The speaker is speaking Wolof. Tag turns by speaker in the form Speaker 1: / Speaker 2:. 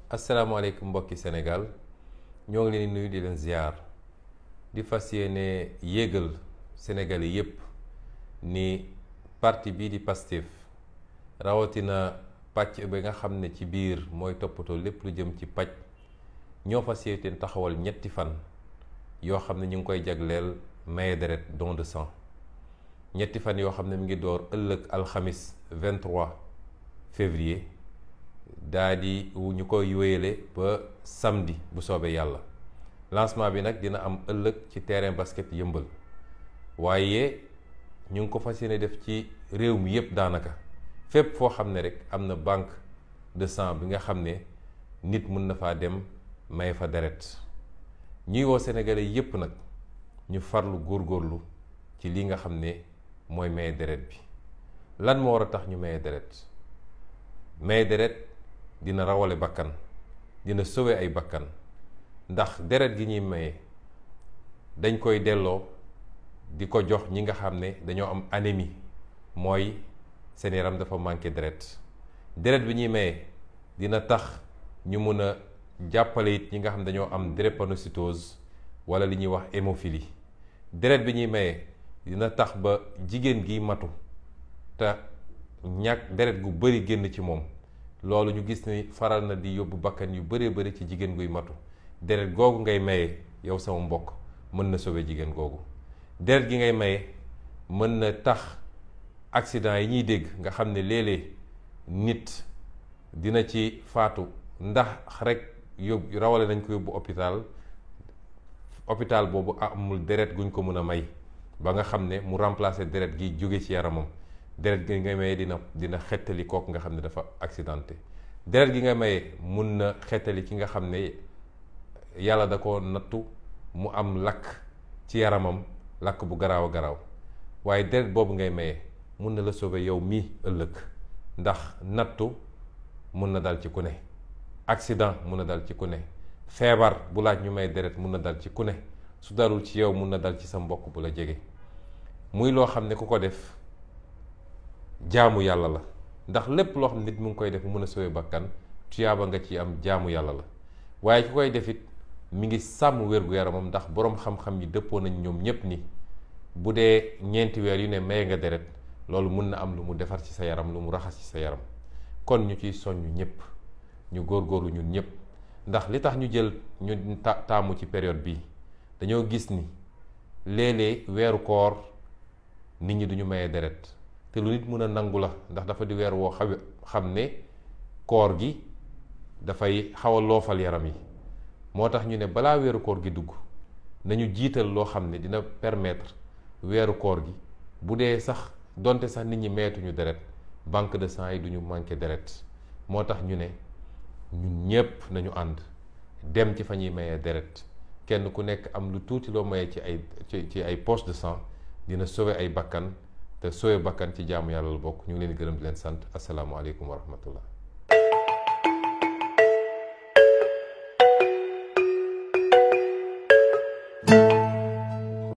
Speaker 1: asalaamaaleykum mbokki Sénégal ñoo ngi leen di nuyu di leen ziar di fas yéene yéegal Sénégalais yépp ni parti bii di Pastef rawatina pàcc bi nga xam ne ci biir mooy toppatoo lépp lu jëm ci paj ñoo fas yéene taxawal ñetti fan yoo xam ne ñu ngi koy jagleel maye deret don de sang ñetti fan yoo xam ne mi ngi door ëllëg alxamis 23 février daa di ñu koy wéyale ba samedi bu soobee yàlla lancement bi nag dina am ëllëg ci terrain basket yëmbal waaye ñu ngi ko fas yéene def ci réew mi yépp daanaka fépp foo xam ne rek am na banque de sang bi nga xam ne nit mun na faa dem may fa deret ñuy woo sénégalais yépp nag ñu farlu góorgóorlu ci li nga xam ne mooy maye deret bi lan moo war a tax ñu maye deret maye deret dina rawale bakkan dina sauver ay bakkan ndax deret gi ñuy maye dañ koy delloo di ko jox ñi nga xam ne dañoo am anémie mooy seen yaram dafa manqué deret deret bi ñuy maye dina tax ñu mun a jàppale it ñi nga xam ne dañoo am drépanocytose wala li ñuy wax hémophilie deret bi ñuy maye dina tax ba jigéen gi matu te ñàkk deret gu bari génn ci moom loolu ñu gis ni faral na di yóbbu bakkan yu bëree bëri ci jigéen guy matu deret googu ngay maye yow sama mbokk mën na sauver jigéen googu deret gi ngay maye mën na tax accident yi ñuy dégg nga xam ne léeg-léeg nit dina ci faatu ndax rek yóbbu rawale nañ ko yóbbu hôpital hôpital boobu amul deret guñ ko mën a may ba nga xam ne mu remplacer deret gi jóge ci yaramam deret gi nga maye dina dina xettali kooku nga xam ne dafa accidenté deret gi nga maye mun na xettali ki nga xam ne yàlla da ko nattu mu am lakk ci yaramam lakk bu garaaw a garaaw waaye deret boobu ngay maye mun na la sauver yow mii ëllëg ndax nattu mun na dal ci ku ne accident mun na dal ci ku ne feebar bu laaj ñu may deret mun na dal ci ku ne su dalul ci yow mun na dal ci sa mbokk bu la jege muy loo xam ne ku ko def jaamu yàlla la ndax lépp loo xam ne nit mu ngi koy def mu mën a sauver bakkan tuyaaba nga ci am jaamu yàlla la waaye ki koy def it mi ngi sàmm wér-gu-yaramam ndax boroom xam-xam yi dëppoo nañ ñoom ñépp ni bu dee ñeenti weer yu ne maye nga deret loolu mun na am lu mu defar ci sa yaram lu mu raxas ci sa yaram kon ñu ciy soññ ñépp ñu góorgóorlu ñun ñépp ndax li tax ñu jël ñu taamu ci période bi dañoo gis ni léeg-léeg weeru koor nit ñi duñu maye deret te lu nit mën a nangu la ndax dafa di weer woo xaw xam ne koor gi dafay xaw a loofal yaram yi moo tax ñu ne balaa weeru koor gi dugg nañu jiital loo xam ne dina permettre weeru koor gi bu dee sax donte sax nit ñi meetuñu deret banque de sang yi duñu manqué deret moo tax ñu ne ñun ñépp nañu ànd dem ci fa ñuy mayee deret kenn ku nekk am lu tuuti loo mayee ci ay ci ci ay poche de sang dina sauver ay bakkan te sauver bakkan ci jaamu yàlla la bokk ñu ngi leen di gërëm di leen sant asalaamaaleykum wa rahmatullah